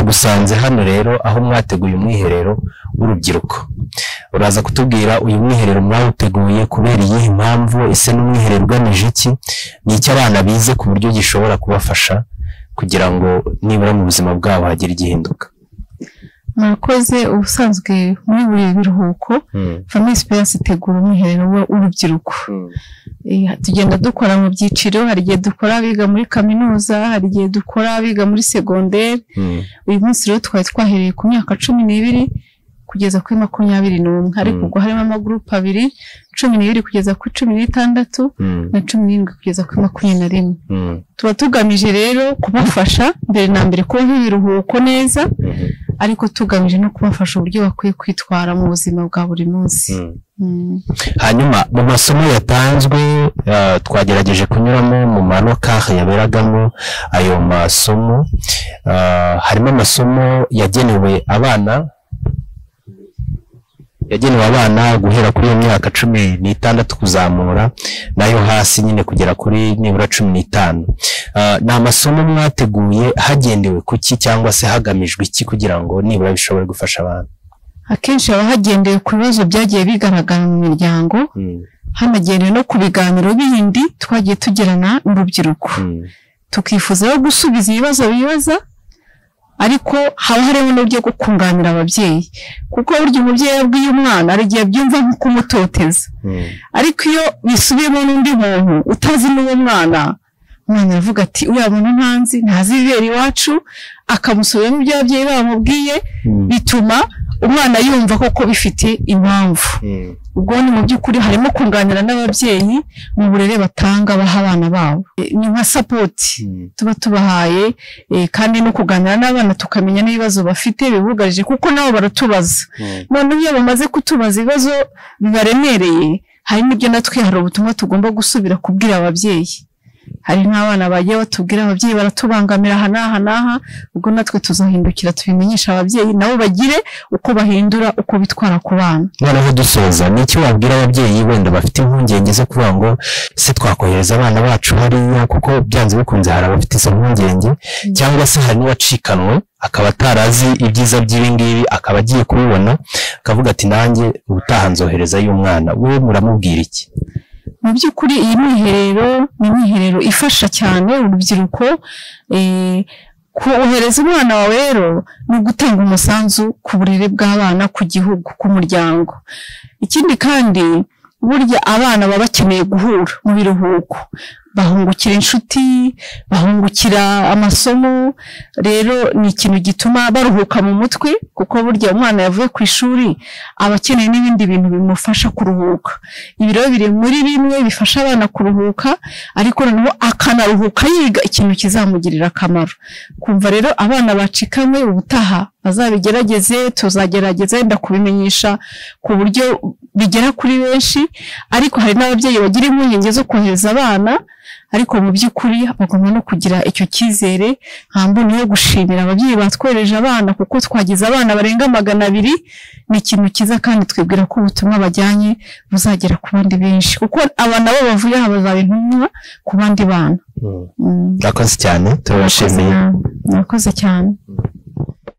Tugusanze hano rero aho mwateguye umwiherero w'urubyiruko, uraza kutubwira uyu mwiherero mwawuteguye kubera iyihe mpamvu, ese ni umwiherero ugamije iki, ni iki abana bize ku buryo gishobora kubafasha kugira ngo nibura mu buzima bwabo hagire igihinduka. murakoze ubusanzwe muri buri biruhuko famille esperance itegura umwiherero w'urubyiruko Eh, tugenda dukora mu byiciro hari igihe dukora abiga muri kaminuza hari igihe dukora abiga muri segonderi uyu munsi rero twari twahereye ku myaka cumi n'ibiri kugeza kuri makumyabiri n'umwe ariko Mm. ubwo harimo amagurupe abiri cumi n'ibiri kugeza kuri cumi n'itandatu na cumi n'irindwi kugeza kuri makumyabiri na rimwe tuba tugamije rero kubafasha mbere na mbere kubaha ibiruhuko neza ariko tugamije no kubafasha uburyo bakwiye kwitwara mu buzima bwa buri munsi Mm. hanyuma mu masomo yatanzwe eh, twagerageje kunyuramo mu manokari yaberagamo ayo masomo eh, harimo amasomo yagenewe abana yagenewe abana guhera kuri iyo myaka cumi n'itandatu kuzamura nayo hasi nyine kugera kuri nibura cumi n'itanu Eh, ni amasomo mwateguye hagendewe ku ki cyangwa se hagamijwe iki kugira ngo nibura bishobore gufasha abana akenshi haba hagendewe ku bibazo byagiye bigaragara mu miryango Mm, hanagendewe no ku biganiro bindi twagiye tugirana n'urubyiruko mm, tukifuza rero gusubiza ibibazo bibaza ariko haba harimo n'uburyo bwo kunganira ababyeyi kuko burya umubyeyi iyo abwiye umwana hari igihe abyumva nko kumutoteza mm, ariko iyo bisubiyemo n'undi muntu utazi n'uwo mwana umwana aravuga ati uriya muntu ntanzi ntazi ibibera iwacu akamusubiramo ibyo ababyeyi bamubwiye mm, bituma umwana yumva koko bifite impamvu mm. ubwo ni mu by'ukuri harimo kunganira n'ababyeyi mu burere batanga baha abana babo E, ni nka sapoti Mm, tuba tubahaye eh, kandi no kuganira n'abana tukamenya n'ibibazo bafite bibugarije kuko nabo baratubaza mm. noneho iyo bamaze kutubaza ibibazo bibaremereye hari n'ibyo natwe hari ubutumwa tugomba gusubira kubwira ababyeyi hari nk'abana bagiye batubwira ababyeyi baratubangamira aha n'aha n'aha ubwo natwe tuzahindukira tubimenyesha ababyeyi nabo bagire uko bahindura uko bitwara ku bana noneho dusoza ni iki wabwira ababyeyi wenda bafite impungenge zo kuvuga ngo se twakohereza abana bacu hariya kuko byanze bikunze hari abafite izo mpungenge cyangwa se hari n'uwacikanwe akaba atarazi ibyiza by'ibi ngibi akaba agiye kubibona akavuga ati nanjye ubutaha nzoherezayo umwana wowe muramubwira iki mu by'ukuri iyi mwiherero ni imwiherero ifasha cyane urubyiruko eh, kohereza umwana wawe rero ni ugutanga umusanzu ku burere bw'abana ku gihugu ku muryango ikindi kandi burya abana baba bakeneye guhura mu biruhuko bahungukira inshuti bahungukira amasomo rero ni ikintu gituma baruhuka mu mutwe kuko burya umwana yavuye ku ishuri aba akeneye n'ibindi bintu bimufasha kuruhuka ibi rero biri muri bimwe bifasha abana kuruhuka ariko noneho akanaruhuka yiga ikintu kizamugirira akamaro kumva rero abana bacikamwe ubutaha bazabigerageze tuzagerageza wenda kubimenyesha ku buryo bigera kuri benshi ariko hari n'ababyeyi bagira impungenge zo kohereza abana ariko mu by'ukuri bagomba no kugira icyo cyizere nta mboni yo gushimira ababyeyi batwohereje abana kuko twagize abana barenga magana abiri ni ikintu cyiza kandi twibwira ko ubutumwa bajyanye buzagera ku bandi benshi kuko abana bo bavuye aha bazaba intumwa ku bandi bana Mm. Mm. murakoze cyane Murakoze turabashimiye nawe. murakoze cyane